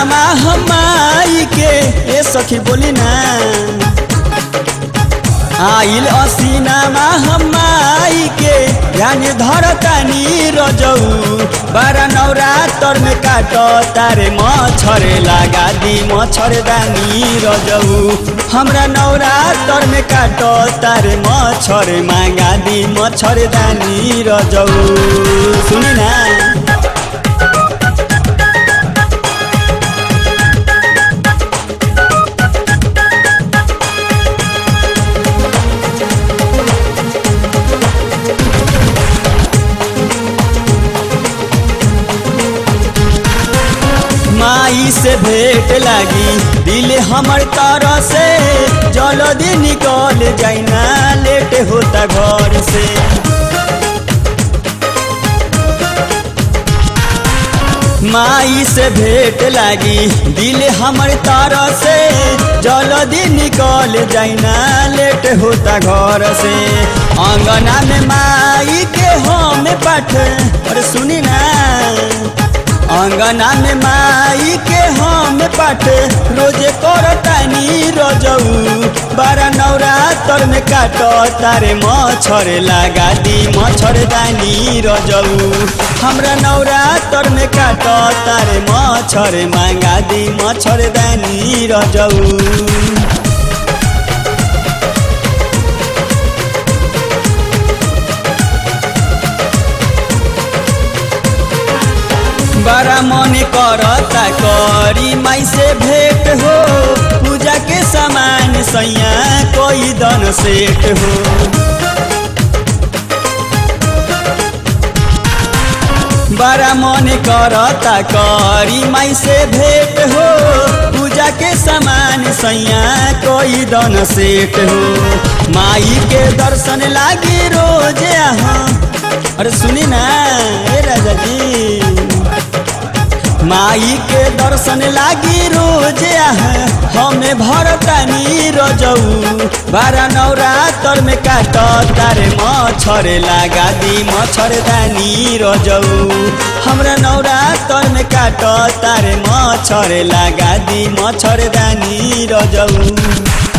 असीनामा हमाई के ए सखी बोली ना आइल असीनामा हमाई के ध्यान धरतानी रजऊ बारा नवरातर में काट तारे मच्छर लगा दी मच्छर दानी रजऊ हमरा नवरातर में काट तारे मच्छर मांगा दी मच्छर दानी रजऊ सुनी ना माई से भेंट लागी दिल हमर तरह से जल्दी निकल जाइना लेट होता घर से माई से भेंट लागी दिल हमर तरह से जल्दी निकल जाइना लेट होता घर से अंगना में माई के हम पाठ अरे सुनी ना अंगना में माई के हम पाठ रोजे करतानी रजऊ बारा नवरातर में काट तारे मच्छर लगा दी मच्छर दानी रजऊ हमरा नवरातर में काट तारे मच्छर मांगा दी मच्छर दानी रजऊ बड़ा मन करता करी माई से भेंट हो पूजा के सामान सैया कोई दन सेठ हो बड़ा मन करता करी माई से भेंट हो पूजा के सामान सैया कोई दन सेठ हो माई के दर्शन लागी रोज यहाँ अरे सुनी ना ए राजा जी माई के दर्शन लागी रोज हमें भरतानी रजऊ बारा नवरातर में काट तारे मच्छर लगा दी मच्छर दानी रजऊ हमरा नवरातर में काट तारे मच्छर लगा दी मच्छर दानी रजऊ